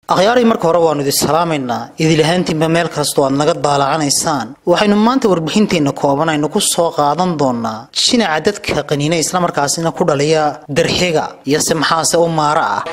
akhyaaray marka hore waannu idin salaamaynaa idilahaantiinba meel kastoo aad naga daalacanaysaan waxaynu maanta warbixinteenna kooban aynu ku soo qaadan doonaa jinaca dadka qaniina islamarkaasina ku dhaliya darxiga iyo se maxaase u maara ah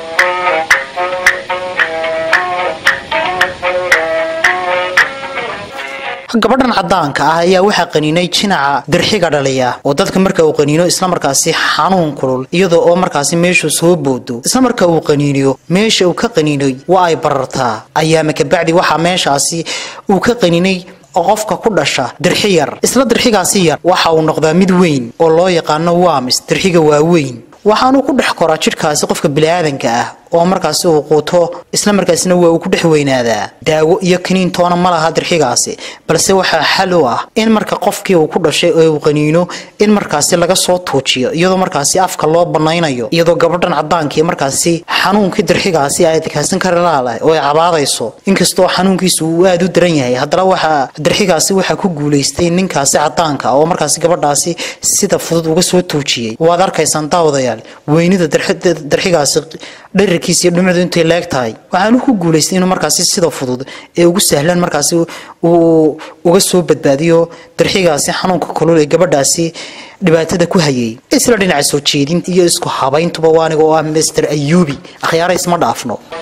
gabadhan cadaanka ah ayaa waxaa qaniinay jinaca darxiga dhaliya oo dadka marka uu qaniino islamarkaasi xanuun kulul iyadoo oo markaasi meeshuu soo boodo islamarka uu qaniiniyo meesha uu ka qaniinay waa ay barartaa ayaama kabacdi waxaa meeshaasi uu ka qaniinay oo qofka ku dhasha dirxi yar isla dirxigaasi yar waxa uu noqdaa mid weyn oo loo yaqaano waamis dirxiga waaweyn waxaanuu ku dhex koraa jidhkaasi qofka biniaadanka ah oo markaasi uu quuto isla markaasina waa uu ku dhex weynaadaa daawo iyo kaniin toona ma laha dirxigaasi balse waxaa xal u ah in marka qofkii uu ku dhashay ee uu qaniino in markaasi laga soo tuujiyo iyadoo markaasi afka loo banaynayo iyadoo gabadhan cadaankii markaasi xanuunkii dirxigaasi ay adkaasan karalaaleh oo ay cabaadayso inkastoo xanuunkiisu uu aada u daran yahay haddana waxaa dirxigaasi waxaa ku guulaystay ninkaasi cadaanka oo markaasi gabadhaasi sida fudud uga soo tuujiyey waad arkaysaan daawadayaal weynida dirxigaasi dherarkiisa iyo dhumucdu intay leeg tahay waxaanu ku guulaystay inuu markaasi sida fudud ee ugu sahlan markaasi uu uga soo badbaadiyo darxigaasi xanuunka kulul ee gabadhaasi dhibaatada ku hayay isla dhinaca soo jeedinta iyo isku habayntuba waaniga oo ah master ayuubi akhyaara isma dhaafno